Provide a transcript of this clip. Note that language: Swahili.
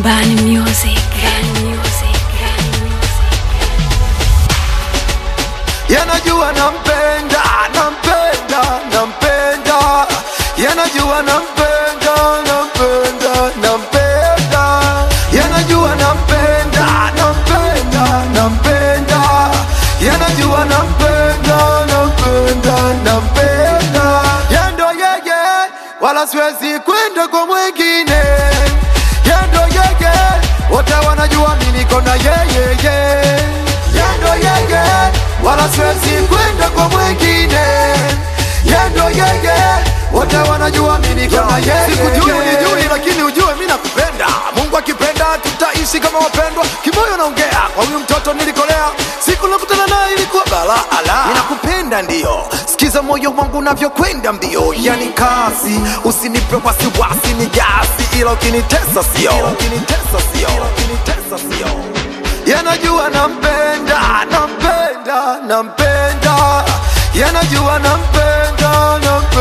Bani Music. Bani Music. Bani Music. yanajua nampenda nampenda nampenda yanajua nampenda nampenda nampenda yanajua nampenda nampenda nampenda yanajua nampenda nampenda nampenda yendo yeye wala siwezi kwenda kwa mwingine yendo yeye wote wanajua mimi niko na yeyeye yendo yeye wala siwezi kwenda kwa mwingine yendo yeye wote wanajua mimi niko na yeye sikujui unijui lakini ujue mimi nakupenda Mungu akipenda tutaishi kama wapendwa kimoyo naongea kwa huyu mtoto nilikolea siku nakutana naye ilikuwa balaa ala ninakupenda ndio sikiza moyo wangu unavyokwenda mbio yani kasi usinipe wasiwasi ni gasi ila ukinitesa sio ukinitesa sio ukinitesa sio yanajua nampenda nampenda nampenda yanajua nampenda nampenda